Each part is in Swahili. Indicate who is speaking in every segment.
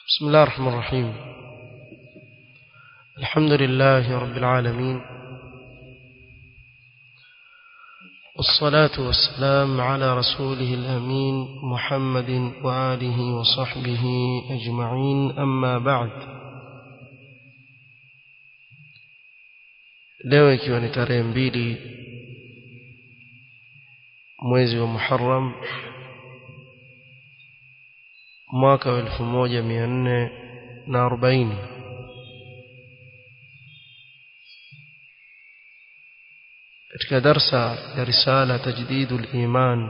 Speaker 1: بسم الله الرحمن الرحيم الحمد لله رب العالمين والصلاة والسلام على رسوله الأمين محمد وآله وصحبه أجمعين أما بعد leo ikiwa ni tarehe mbili mwezi wa Muharram mwaka wa elfu moja mia nne na arobaini katika darsa ya risala tajdidu liman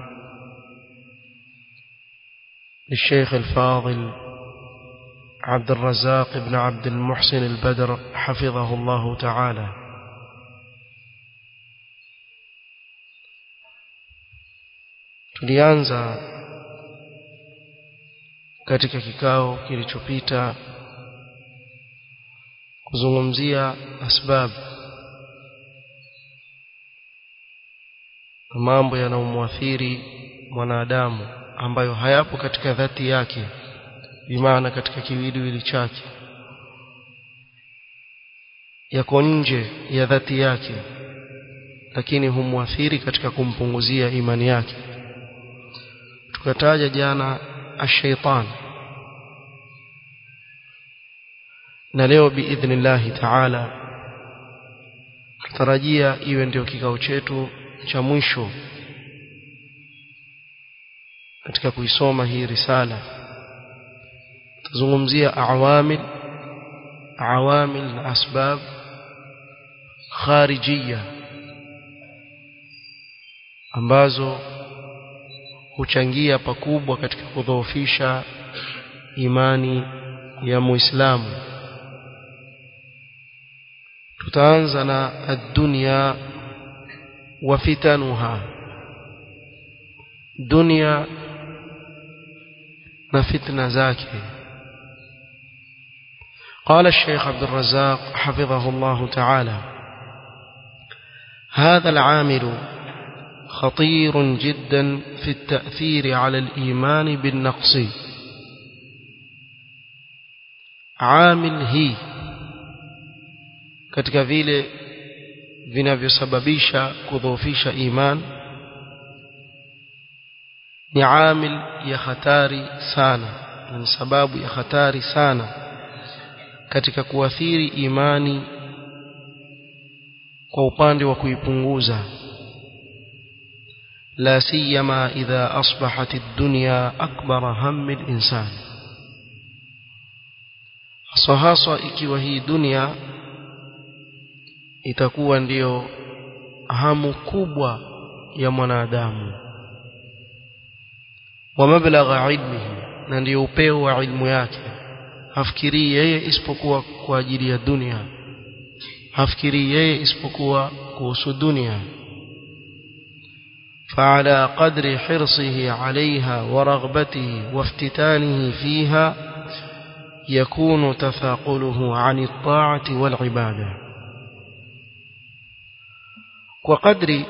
Speaker 1: للشيخ الفاضل عبد الرزاق بن عبد المحسن البدر حفظه الله تعالى tulianza katika kikao kilichopita kuzungumzia asbab mambo yanayomwathiri mwanadamu ambayo hayapo katika dhati yake bimaana katika kiwiliwili chake yako nje ya dhati yake lakini humwathiri katika kumpunguzia imani yake tukataja jana الشيطان na leo biidhnillahi taala tutarajia iwe ndio kikao chetu cha mwisho katika kuisoma hii risala tuzungumzia awamil awamil na asbab kharijia ambazo huchangia pakubwa katika kudhoofisha imani ya muislamu tutaanza na ad-dunya wa fitanuha dunia na fitna zake قال الشيخ عبد الرزاق حفظه الله تعالى هذا العامل خطير جدا في التأثير على الإيمان بالنقص عامل هي katika vile vinavyosababisha kudhoofisha iman ni amil ya hatari sana ni sababu ya hatari sana katika kuathiri imani kwa upande wa kuipunguza لا سيما إذا أصبحت الدنيا أكبر هم الإنسان haswa ikiwa hii dunia itakuwa ndiyo hamu kubwa ya mwanadamu wa mablagha ilmihi na ndiyo upeo wa ilmu yake hafikirii yeye isipokuwa kwa ajili ya dunia hafikirii yeye isipokuwa kuhusu dunia فعلى قدر حرصه عليها ورغبته وافتتانه فيها يكون تثاقله عن الطاعة والعبادة وقدر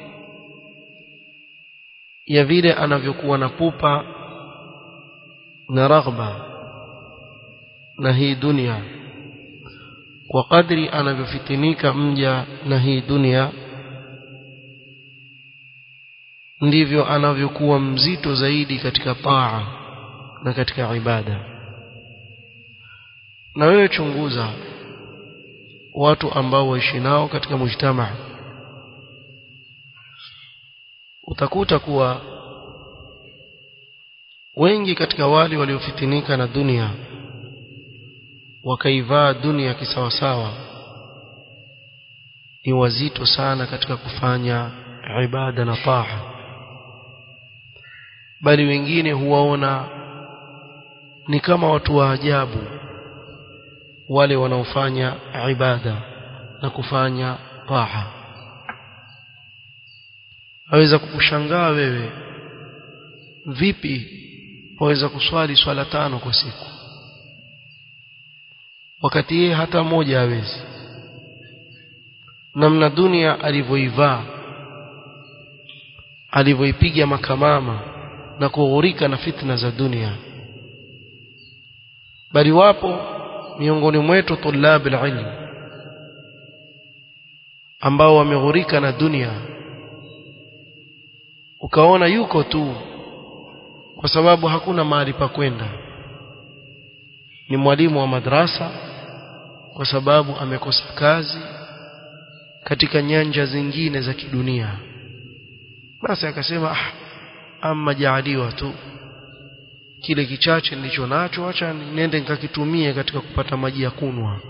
Speaker 1: يفيل أنفيكوا نبوبا نرغبة نهي دنيا وقدر أنفيفتنيك مجا نهي دنيا ndivyo anavyokuwa mzito zaidi katika taa na katika ibada na wewe chunguza watu ambao waishi nao katika mujtamaa utakuta kuwa wengi katika wale waliofitinika na dunia wakaivaa dunia kisawasawa ni wazito sana katika kufanya ibada na taa bali wengine huwaona ni kama watu wa ajabu wale wanaofanya ibada na kufanya taa aweza kukushangaa wewe vipi waweza kuswali swala tano kwa siku wakati yeye hata moja hawezi namna dunia alivyoivaa alivyoipiga makamama na kughurika na fitna za dunia bali wapo miongoni mwetu tulab ilm ambao wameghurika na dunia ukaona yuko tu kwa sababu hakuna mahali pa kwenda ni mwalimu wa madrasa kwa sababu amekosa kazi katika nyanja zingine za kidunia basi akasema ah ama jaaliwa tu kile kichache nilicho nacho acha niende nikakitumie katika kupata maji ya kunwa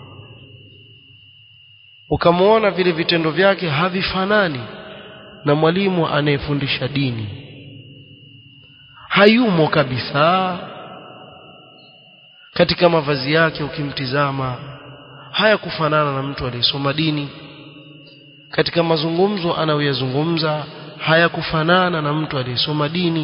Speaker 1: ukamwona vile vitendo vyake havifanani na mwalimu anayefundisha dini hayumo kabisa katika mavazi yake ukimtizama haya kufanana na mtu aliyesoma dini katika mazungumzo anayoyazungumza hayakufanana na mtu aliyesoma dini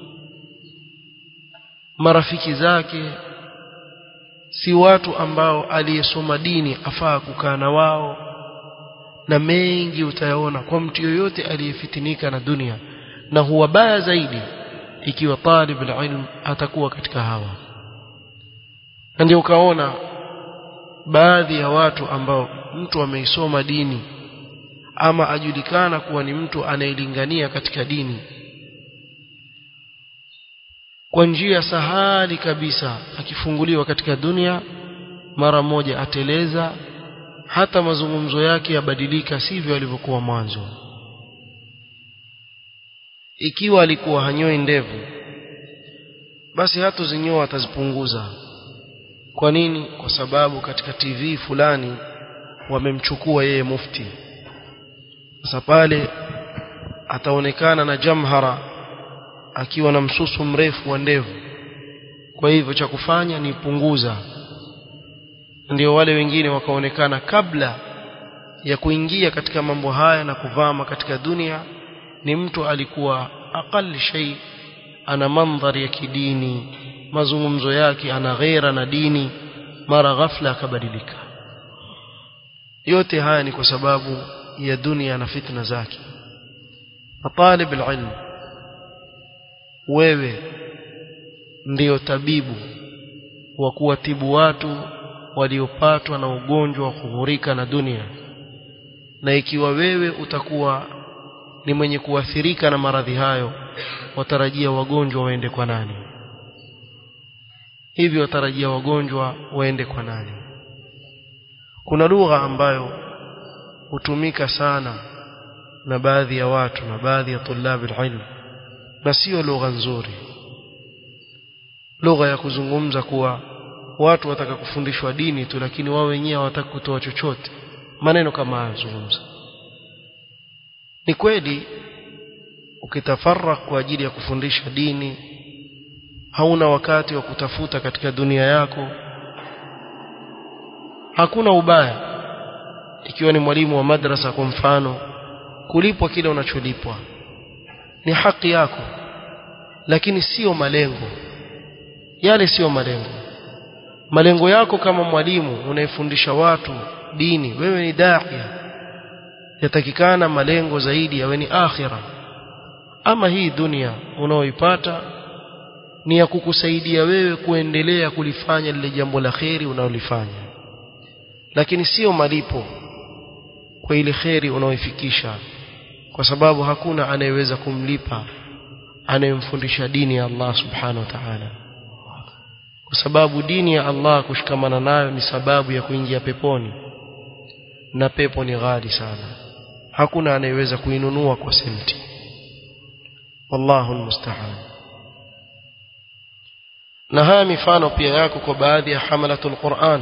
Speaker 1: marafiki zake si watu ambao aliyesoma dini afaa kukaa na wao na mengi utayaona kwa mtu yoyote aliyefitinika na dunia na huwa baya zaidi ikiwa talib ilm atakuwa katika hawa na ndio ukaona baadhi ya watu ambao mtu ameisoma dini ama ajulikana kuwa ni mtu anayelingania katika dini kwa njia sahali kabisa akifunguliwa katika dunia mara moja ateleza hata mazungumzo yake yabadilika sivyo alivyokuwa mwanzo ikiwa alikuwa hanyoi ndevu basi hata zinyoa atazipunguza kwa nini kwa sababu katika TV fulani wamemchukua yeye mufti sasa pale ataonekana na jamhara akiwa na msusu mrefu wa ndevu kwa hivyo cha kufanya ni punguza ndio wale wengine wakaonekana kabla ya kuingia katika mambo haya na kuvama katika dunia ni mtu alikuwa aqal shay ana mandhari ya kidini mazungumzo yake ana ghera na dini mara ghafla akabadilika yote haya ni kwa sababu ya dunia na fitna zake matalib alilm wewe ndiyo tabibu wa kuwatibu watu waliopatwa na ugonjwa wa kughurika na dunia na ikiwa wewe utakuwa ni mwenye kuathirika na maradhi hayo watarajia wagonjwa waende kwa nani hivyo watarajia wagonjwa waende kwa nani kuna lugha ambayo hutumika sana na baadhi ya watu na baadhi ya tulabi ilm na sio lugha nzuri lugha ya kuzungumza kuwa watu wataka kufundishwa dini tu lakini wao wenyewe hawataka kutoa chochote maneno kama hayo zungumza ni kweli ukitafarak kwa ajili ya kufundisha dini hauna wakati wa kutafuta katika dunia yako hakuna ubaya ikiwa ni mwalimu wa madrasa kwa mfano kulipwa kile unacholipwa ni haki yako lakini sio malengo yale sio malengo malengo yako kama mwalimu unayefundisha watu dini wewe ni daia yatakikana malengo zaidi yawe ni akhira ama hii dunia unaoipata ni ya kukusaidia wewe kuendelea kulifanya lile jambo la kheri unaolifanya lakini sio malipo kwa ile kheri unaoifikisha kwa sababu hakuna anayeweza kumlipa anayemfundisha dini ya Allah subhanahu wa ta'ala kwa sababu dini ya Allah kushikamana nayo ni sababu ya kuingia peponi na pepo ni ghali sana hakuna anayeweza kuinunua kwa senti wallahu almusta'an na haya mifano pia yako kwa baadhi ya hamalatul Qur'an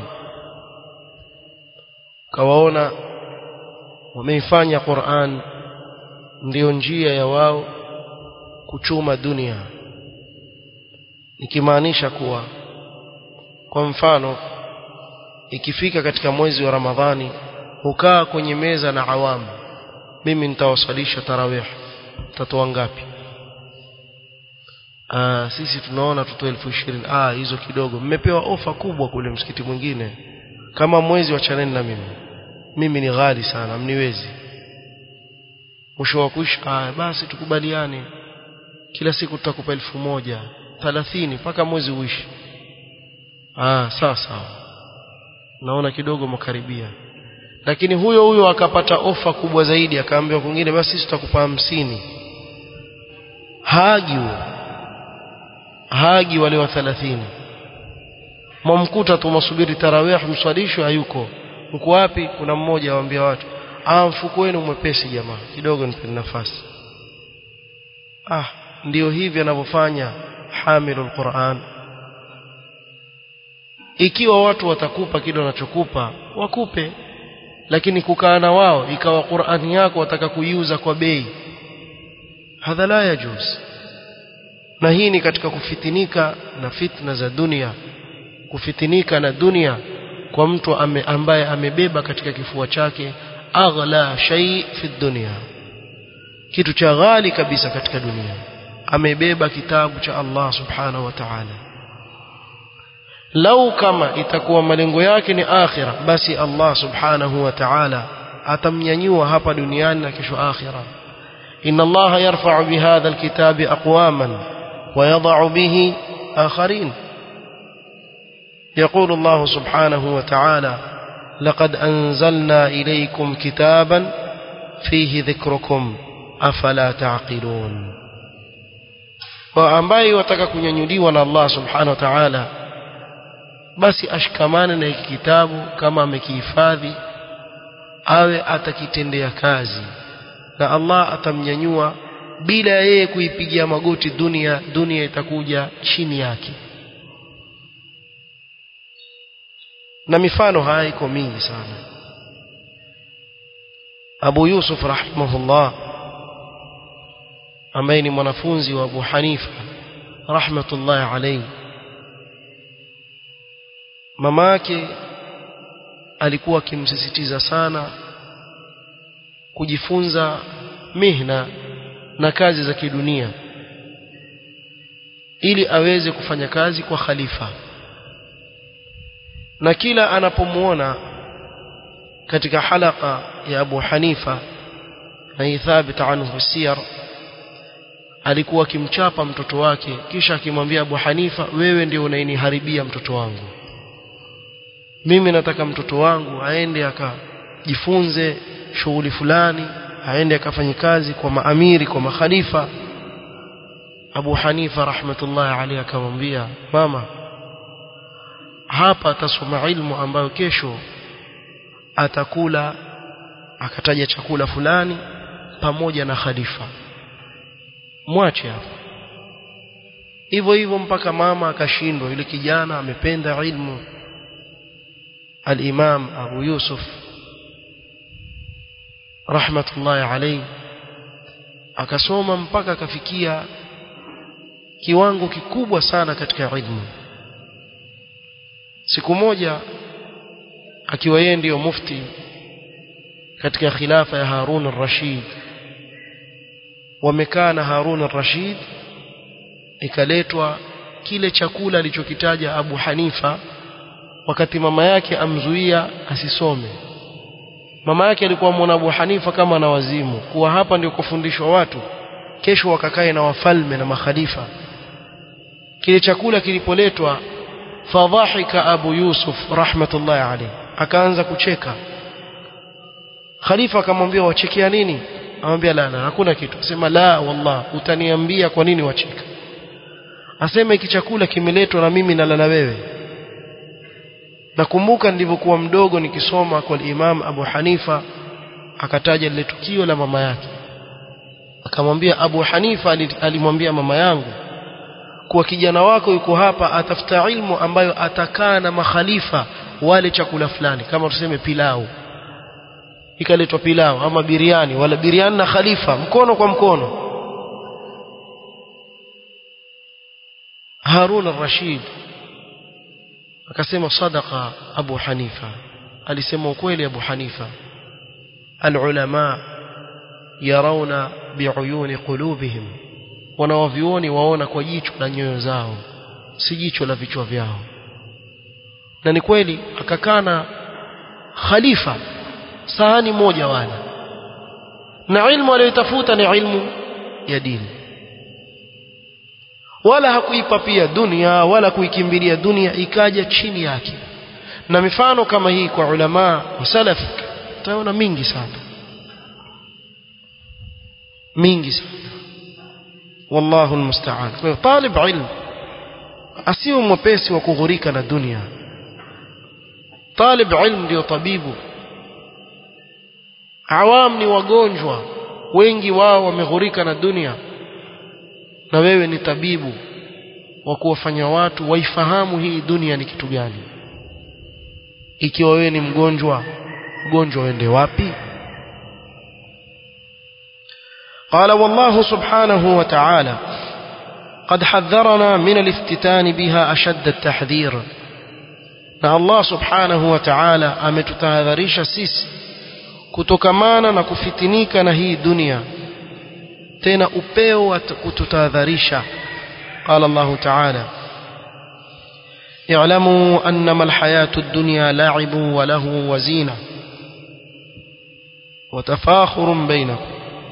Speaker 1: kawaona wameifanya Qur'an ndiyo njia ya wao kuchuma dunia nikimaanisha kuwa kwa mfano ikifika katika mwezi wa Ramadhani hukaa kwenye meza na awamu mimi nitawasalisha tarawih tatoa ngapi ah sisi tunaona tutoe elfu ishirini ah hizo kidogo mmepewa ofa kubwa kule msikiti mwingine kama mwezi wa chaneni na mimi mimi ni ghali sana mniwezi mwisho wa kuisha ah basi tukubaliane kila siku tutakupa elfu moja thalathini mpaka mwezi uishi ah sawa sawa naona kidogo makaribia lakini huyo huyo akapata ofa kubwa zaidi akaambiwa kwingine basi sisi tutakupa hamsini haagi huyo haagi wale wa 30 mwamkuta tu masubiri tarawih mswalisho hayuko mko wapi kuna mmoja awaambia watu ah mfuko wenu mwepesi jamaa kidogo nipe nafasi ah ndio hivi anavyofanya hamilul Qur'an ikiwa watu watakupa kile wanachokupa wakupe lakini kukaa na wao ikawa Qur'ani yako wataka kuiuza kwa bei hadha la yajuz na hii ni katika kufitinika na fitna za dunia kufitinika na dunia kwa mtu ame, ambaye amebeba katika kifua chake aghla shay fi dunya kitu cha ghali kabisa katika dunia amebeba kitabu cha Allah subhanahu wa ta'ala lau kama itakuwa malengo yake ni akhira basi Allah subhanahu wa ta'ala atamnyanyua hapa duniani na kesho akhira inna Allah yarfa'u bihadha alkitabi aqwaman wa yadh'u bihi akharin يقول الله سبحانه وتعالى لقد أنزلنا إليكم كتابا فيه ذكركم أفلا تعقلون وأمباي wataka kunyanyuliwa na Allah subhanahu wa ta'ala basi ashikamane na hiki kitabu kama amekihifadhi awe atakitendea kazi na Allah atamnyanyua bila yeye kuipigia magoti dunia dunia itakuja chini yake na mifano haya iko mingi sana Abu Yusuf rahimahullah ambaye ni mwanafunzi wa Abu Hanifa rahmatullahi alayhi mama yake alikuwa akimsisitiza sana kujifunza mihna na kazi za kidunia ili aweze kufanya kazi kwa khalifa na kila anapomuona katika halaka ya Abu Hanifa na hii thabit anhu siyar alikuwa akimchapa mtoto wake kisha akimwambia Abu Hanifa wewe ndio unainiharibia mtoto wangu mimi nataka mtoto wangu aende akajifunze shughuli fulani aende akafanye kazi kwa maamiri kwa makhalifa Abu Hanifa rahmatullahi alayhi akamwambia mama hapa atasoma ilmu ambayo kesho atakula akataja chakula fulani pamoja na khalifa mwache hapo hivyo hivyo mpaka mama akashindwa yule kijana amependa ilmu al-Imam Abu Yusuf rahmatullahi alayhi akasoma mpaka akafikia kiwango kikubwa sana katika ilmu siku moja akiwa yeye ndiyo mufti katika khilafa ya Harun al-Rashid wamekaa na Harun al-Rashid ikaletwa kile chakula alichokitaja Abu Hanifa wakati mama yake amzuia asisome mama yake alikuwa muona Abu Hanifa kama na wazimu kuwa hapa ndio kufundishwa watu kesho wakakae na wafalme na makhalifa kile chakula kilipoletwa fadhahika Abu Yusuf rahmatullahi alayhi akaanza kucheka khalifa akamwambia wachekea nini amwambia la la hakuna kitu asema la wallah utaniambia kwa nini wacheka asema hiki chakula kimeletwa na mimi nalala wewe nakumbuka nilivyokuwa mdogo nikisoma kwa Imam Abu Hanifa akataja lile tukio la mama yake akamwambia Abu Hanifa alimwambia mama yangu kuwa kijana wako yuko hapa atafuta ilmu ambayo atakaa na makhalifa wale chakula fulani kama tuseme pilau ikaletwa pilau ama biriani wala biriani na khalifa mkono kwa mkono Harun al-Rashid akasema sadaqa Abu Hanifa alisema ukweli Abu Hanifa alulama yarawna biuyuni qulubihim wanawavioni waona kwa jicho la nyoyo zao si jicho la vichwa vyao na ni kweli akakana khalifa sahani moja wala na ilmu aliyotafuta ni ilmu ya dini wala hakuipa pia dunia wala kuikimbilia dunia ikaja chini yake na mifano kama hii kwa ulama wa salaf utaona mingi sana mingi sana wallahu almusta'an kwa hiyo talib ilm asiwe mwepesi wa kughurika na dunia talib ilm ndio tabibu awam ni wagonjwa wengi wao wameghurika na dunia na wewe ni tabibu wa kuwafanya watu waifahamu hii dunia ni kitu gani ikiwa wewe ni mgonjwa mgonjwa uende wapi قال والله سبحانه وتعالى قد حذرنا من الافتتان بها أشد التحذير na Allah subhanahu wa ta'ala ametutahadharisha sisi kutokamana na kufitinika na hii dunia tena upeo wa kututahadharisha قال الله تعالى اعلموا أنما الحياة الدنيا لعب وله وزينة وتفاخر بينكم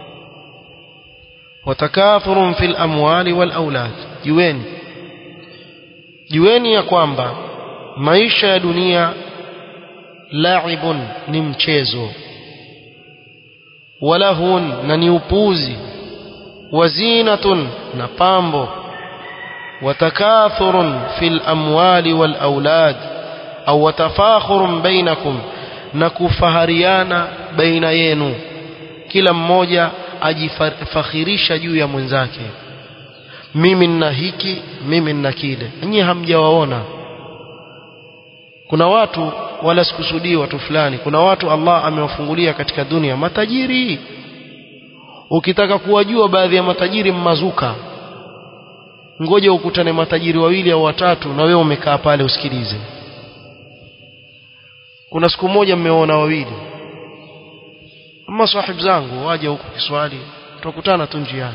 Speaker 1: وتكاثر في الأموال والأولاد جوين جوين يا kwamba maisha ya dunia laibun ni mchezo walahun na ni upuzi wazinatun na pambo watakathurun fil amwali wal aulad au watafakhurun bainakum na kufahariana baina yenu kila mmoja ajifakhirisha juu ya mwenzake mimi nina hiki mimi nina kile nyinyi hamjawaona kuna watu wala sikusudii watu fulani kuna watu Allah amewafungulia katika dunia matajiri ukitaka kuwajua baadhi ya matajiri mmazuka ngoja ukutane matajiri wawili au watatu na wewe umekaa pale usikilize kuna siku moja mmeona wawili ama sahib zangu waje huko Kiswahili tutakutana tu njiani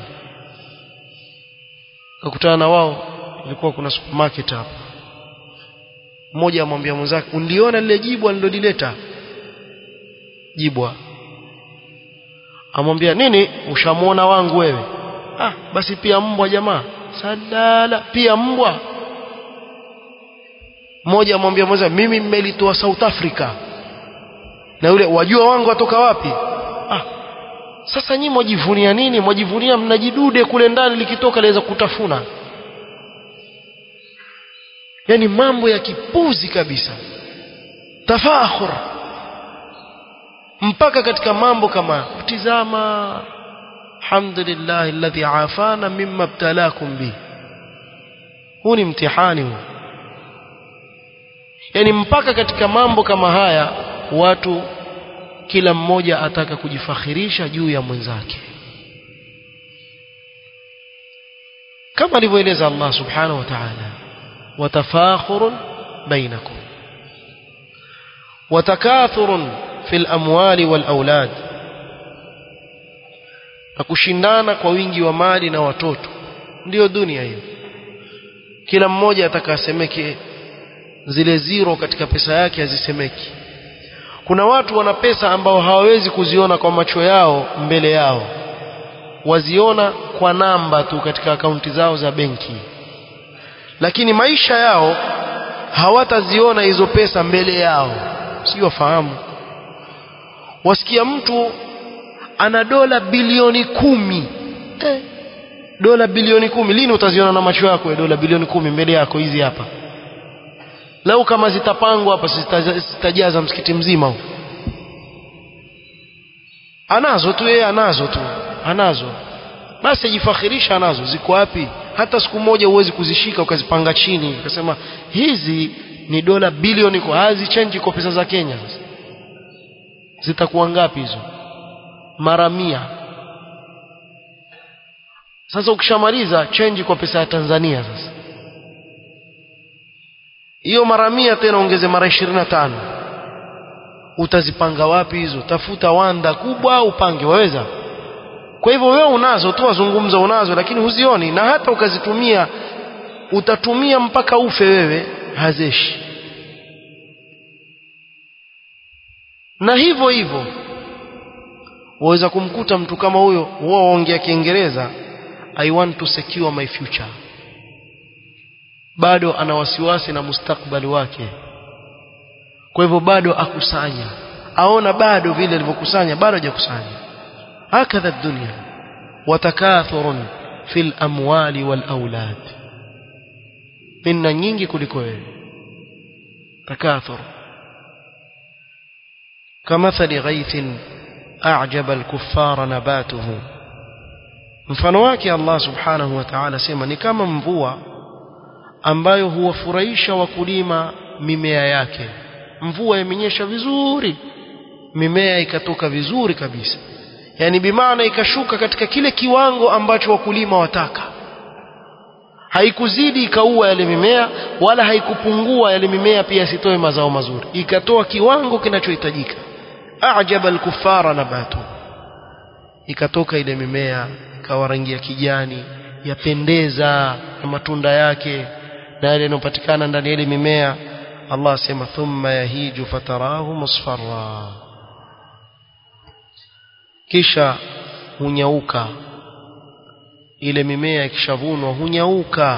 Speaker 1: tukutana na wao ilikuwa kuna supermarket hapa mmoja amwambia mwenzake uliona lile jibwa nililolileta jibwa amwambia nini ushamuona wangu wewe ah basi pia mbwa jamaa sadala pia mbwa mmoja amwambia mmoja mimi mmelitoa South Africa na yule wajua wangu watoka wapi ah sasa nyinyi mwajivunia nini mwajivunia mnajidude kule ndani likitoka laweza kutafuna yani mambo ya kipuzi kabisa tafakhur mpaka katika mambo kama kutizama alhamdulillah alladhi afana mimma ibtalakum bi huu ni mtihani huu yani mpaka katika mambo kama haya watu kila mmoja ataka kujifakhirisha juu ya mwenzake kama alivyoeleza Allah subhanahu wa ta'ala وتفاخر بينكم وتكاثر في الأموال والأولاد na kushindana kwa wingi wa mali na watoto ndiyo dunia hiyo kila mmoja atakasemeke zile zero katika pesa yake hazisemeki kuna watu wana pesa ambao hawawezi kuziona kwa macho yao mbele yao waziona kwa namba tu katika akaunti zao za benki lakini maisha yao hawataziona hizo pesa mbele yao sio wafahamu wasikia mtu ana dola bilioni kumi eh, dola bilioni kumi lini utaziona na macho yako ya dola bilioni kumi mbele yako hizi hapa lau kama zitapangwa hapa zitajaza msikiti mzima huu anazo tu yeye anazo tu anazo basi ajifakhirisha anazo ziko wapi hata siku moja huwezi kuzishika ukazipanga chini ukasema hizi ni dola bilioni kwa hazi change kwa pesa za Kenya zitakuwa ngapi hizo mara mia sasa ukishamaliza change kwa pesa ya Tanzania sasa hiyo mara mia tena ongeze mara 25 utazipanga wapi hizo tafuta wanda kubwa upange waweza kwa hivyo wewe unazo tu wazungumza unazo lakini huzioni na hata ukazitumia utatumia mpaka ufe wewe hazeshi na hivyo hivyo waweza kumkuta mtu kama huyo wao ongea kiingereza i want to secure my future bado ana wasiwasi na mustakbali wake kwa hivyo bado akusanya aona bado vile alivyokusanya bado hajakusanya hakadha dunya watakathurun fil amwali wal aulad minna nyingi kuliko wewe takathur kamathali ghaithin a'jaba al-kuffara nabatuhu mfano wake Allah subhanahu wa ta'ala sema ni kama mvua ambayo huwafurahisha wakulima mimea yake mvua imenyesha vizuri mimea ikatoka vizuri kabisa yani bimaana ikashuka katika kile kiwango ambacho wakulima wataka haikuzidi ikaua yale mimea wala haikupungua yale mimea pia isitoe mazao mazuri ikatoa kiwango kinachohitajika ajaba al-kuffara nabatu ikatoka ile mimea ikawa rangi ya kijani yapendeza na matunda yake na yale yanayopatikana ndani ya ile mimea Allah asema thumma yahiju fatarahu musfarra kisha hunyauka ile mimea ikishavunwa hunyauka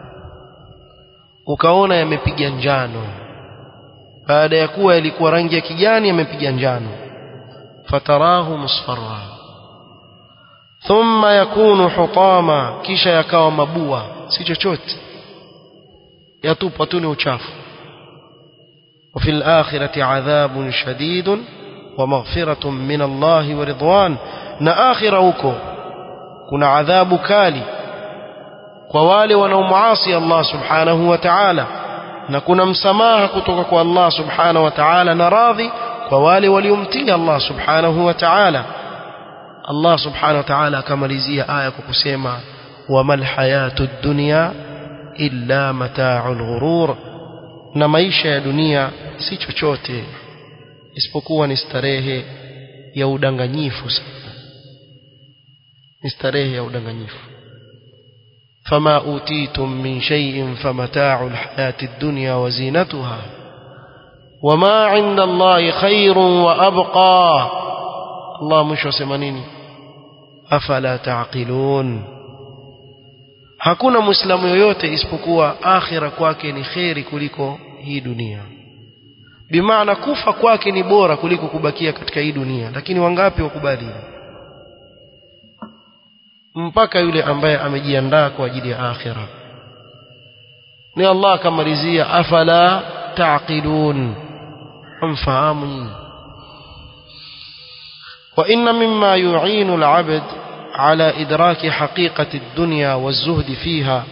Speaker 1: ukaona yamepiga njano baada ya kuwa yalikuwa rangi ya kijani yamepiga njano fatarahu musfarra thumma yakunu hutama kisha yakawa mabua si chochote yatupwa tu ni uchafu وفي الآخرة عذاب شديد ومغفرة من الله ورضوان na akhira huko kuna adhabu kali kwa wale wanaomuasi Allah subhanahu wa ta'ala na kuna msamaha kutoka kwa Allah subhanahu wa ta'ala na radhi kwa wale waliomtii Allah subhanahu wa ta'ala Allah subhanahu wa ta'ala akamalizia aya kwa kusema wamal hayatud dunya illa mata'ul ghurur na maisha ya dunia si chochote isipokuwa ni starehe ya udanganyifu sana ni starehe ya udanganyifu fama utitum min shay'in famata'u alhayati ad-dunya wa zinatuha wama 'inda Allahi khairun wa abqa Allah mwisho asema nini afala ta'qilun hakuna muislamu yoyote isipokuwa akhira kwake ni kheri kuliko hii dunia bimaana kufa kwake ni bora kuliko kubakia katika hii dunia lakini wangapi wakubali mpaka yule ambaye amejiandaa kwa ajili ya akhira ni Allah akamalizia afala taqilun amfahamu wa inna mimma yu'inu al-'abd على إدراك حقيقة الدنيا والزهد فيها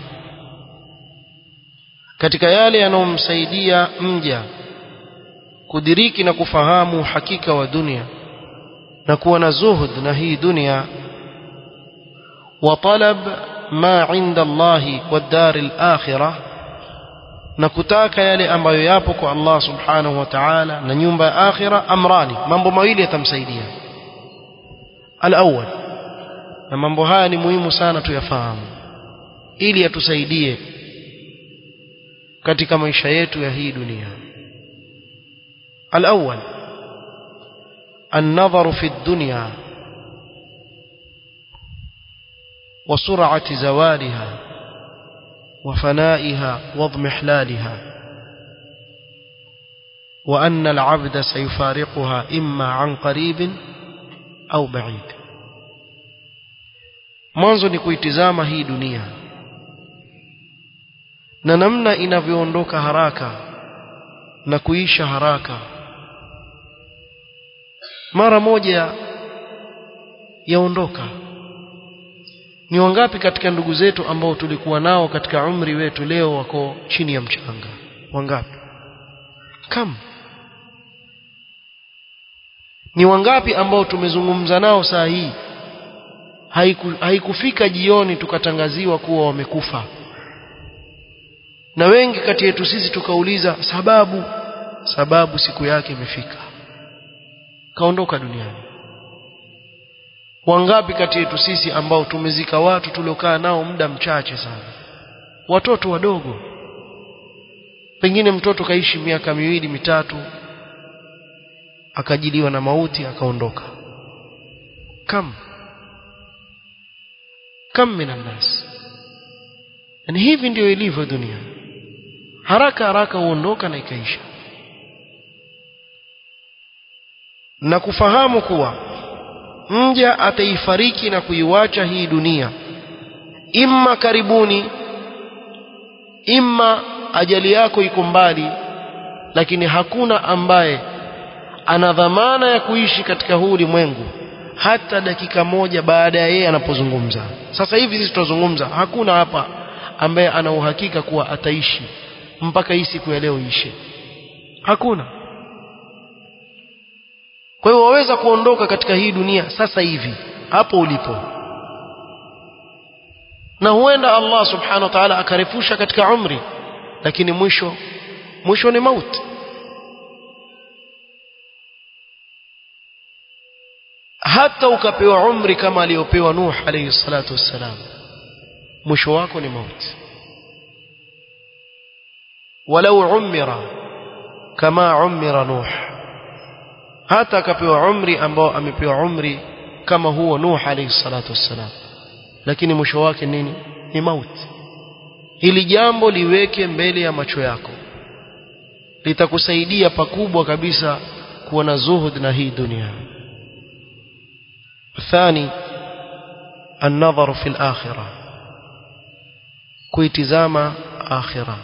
Speaker 1: katika yale yanayomsaidia mja kudiriki na kufahamu hakika wa dunia na kuwa na zuhud na hii dunia wa talab ma inda Allahi wa dari al-akhirah na kutaka yale ambayo yapo kwa Allah subhanahu wa ta'ala na nyumba ya akhira amrani mambo mawili yatamsaidia al-awwal na mambo haya ni muhimu sana tuyafahamu ili yatusaidie katika maisha yetu ya hii dunia الأول النظر في الدنيا وسرعة زوالها وفنائها واضمحلالها وأن العبد سيفارقها إما عن قريب أو بعيد mwanzo ni kuitizama hii dunia na namna inavyoondoka haraka na kuisha haraka mara moja yaondoka ni wangapi katika ndugu zetu ambao tulikuwa nao katika umri wetu leo wako chini ya mchanga wangapi kam ni wangapi ambao tumezungumza nao saa hii haiku, haikufika jioni tukatangaziwa kuwa wamekufa na wengi kati yetu sisi tukauliza sababu sababu siku yake imefika kaondoka duniani wangapi kati yetu sisi ambao tumezika watu tuliokaa nao muda mchache sana watoto wadogo pengine mtoto kaishi miaka miwili mitatu akajiliwa na mauti akaondoka kam kam minan nas yani hivi ndio ilivyo dunia haraka haraka huondoka na ikaisha na kufahamu kuwa mja ataifariki na kuiwacha hii dunia imma karibuni imma ajali yako iko mbali lakini hakuna ambaye ana dhamana ya kuishi katika huu ulimwengu hata dakika moja baada ya yeye anapozungumza sasa hivi sisi tunazungumza hakuna hapa ambaye ana uhakika kuwa ataishi mpaka hii siku ya leo ishe hakuna kwa hiyo waweza kuondoka katika hii dunia sasa hivi hapo ulipo na huenda Allah subhanahu wa ta'ala akarefusha katika umri lakini mwisho mwisho ni mauti hata ukapewa umri kama aliyopewa Nuh alayhi salatu wassalam mwisho wako ni mauti walau umira kama umira Nuh hata akapewa umri ambao amepewa umri kama huo Nuh alayhi salatu wassalam lakini mwisho wake nini ni mauti hili jambo liweke mbele ya macho yako litakusaidia pakubwa kabisa kuwa na zuhud na hii dunia الثاني النظر في الآخرة كويتزام آخرة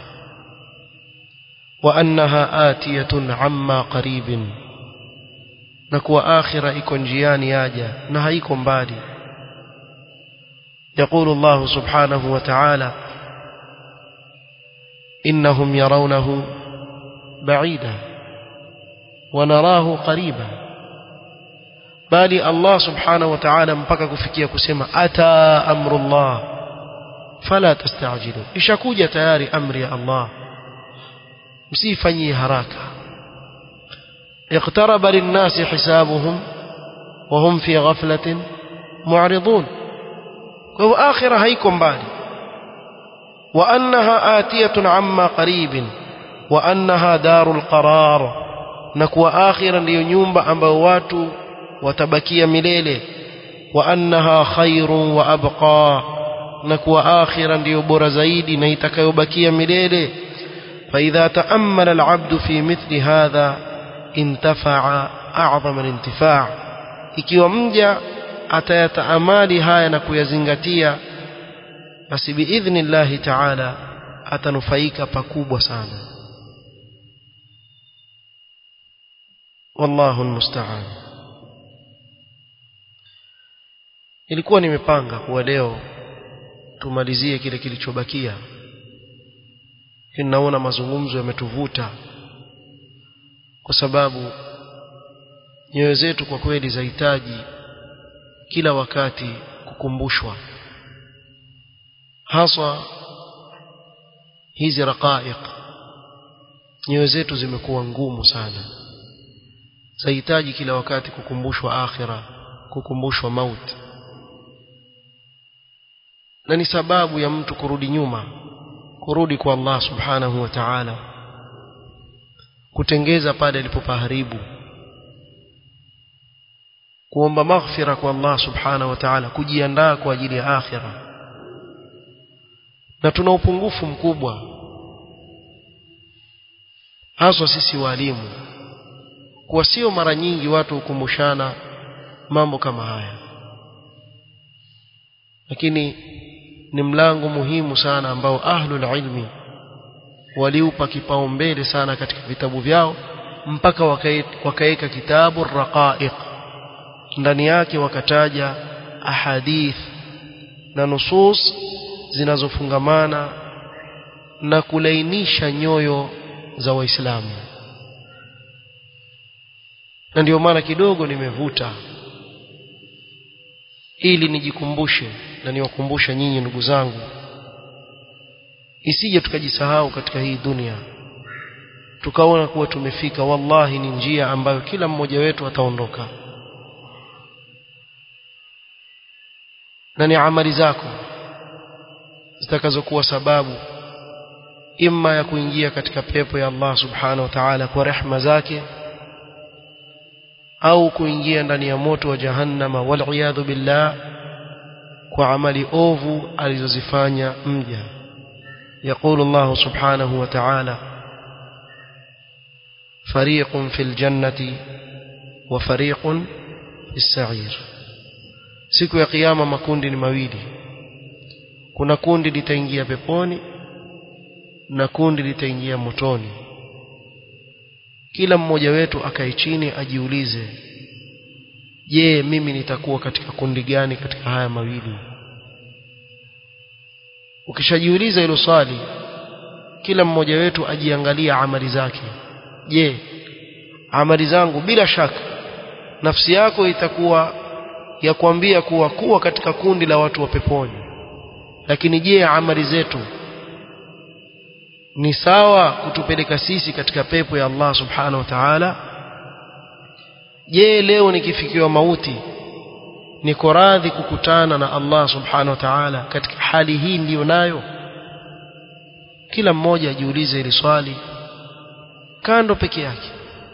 Speaker 1: وأنها آتية عما قريب نكوى آخرة يكون جيان ياجا نهيكم بالي يقول الله سبحانه وتعالى إنهم يرونه بعيدا ونراه قريبا bali Allah subhanahu wa ta'ala mpaka kufikia kusema ata amrullah fala tastajilu ishakuja tayari amri ya Allah msifanyie haraka اقترب للناس حسابهم وهم في غفلة معرضون وهو آخرة هيكم بالي وأنها آتية عما قريب وأنها دار القرار نكوى آخرا لينيوم أمبوات watabakia milele wa annaha khairun wa abqa na kuwa akhira ndiyo bora zaidi na itakayobakia milele فإذا تأمل العبد في مثل هذا انتفع أعظم الانتفاع ikiwa mja atayataamali haya na kuyazingatia basi biidhni llahi taala atanufaika pakubwa sana wallahu almusta'an ilikuwa nimepanga kuwa leo tumalizie kile kilichobakia naona mazungumzo yametuvuta kwa sababu nyoyo zetu kwa kweli zahitaji kila wakati kukumbushwa haswa hizi raqaiq nyoyo zetu zimekuwa ngumu sana zahitaji kila wakati kukumbushwa akhira kukumbushwa mauti na ni sababu ya mtu kurudi nyuma kurudi kwa Allah subhanahu wa ta'ala kutengeza pale alipopaharibu kuomba maghfira kwa Allah subhanahu wa ta'ala kujiandaa kwa ajili ya akhira na tuna upungufu mkubwa haswa sisi walimu kwa sio mara nyingi watu hukumbushana mambo kama haya lakini ni mlango muhimu sana ambao ahlul ilmi waliupa kipaumbele sana katika vitabu vyao mpaka wakaweka kitabu raqaiq ndani yake wakataja ahadith na nusus zinazofungamana na kulainisha nyoyo za waislamu na ndio maana kidogo nimevuta ili nijikumbushe na niwakumbushe nyinyi ndugu zangu isije tukajisahau katika hii dunia tukaona kuwa tumefika wallahi ni njia ambayo kila mmoja wetu ataondoka na ni amali zako zitakazokuwa sababu imma ya kuingia katika pepo ya Allah subhanahu wa ta'ala kwa rehma zake au kuingia ndani ya moto wa jahannama wal billah kwa amali ovu alizozifanya mja يقول الله سبحانه وتعالى فريق في الجنة وفريق في السعير siku ya kiyama makundi ni mawili kuna kundi litaingia peponi na kundi litaingia motoni kila mmoja wetu akae chini ajiulize je mimi nitakuwa katika kundi gani katika haya mawili ukishajiuliza hilo swali kila mmoja wetu ajiangalia amali zake je amali zangu bila shaka nafsi yako itakuwa ya kuambia kuwa kuwa katika kundi la watu wa peponi lakini je amali zetu ni sawa kutupeleka sisi katika pepo ya Allah subhanahu wa ta'ala je leo nikifikiwa mauti niko radhi kukutana na Allah subhanahu wa ta'ala katika hali hii ndiyo nayo kila mmoja ajiulize hili swali kando peke yake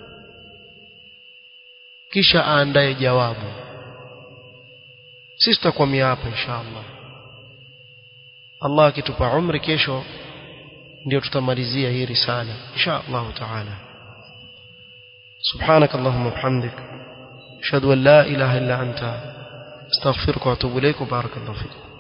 Speaker 1: kisha aandae jawabu sisi tutakwamia hapa inshallah Allah akitupa umri kesho ndio tutamalizia hii risala inshallah taala سبحانك اللهم وبحمدك اشهد ان لا اله الا انت استغفرك واتوب اليك وبارك الله فيك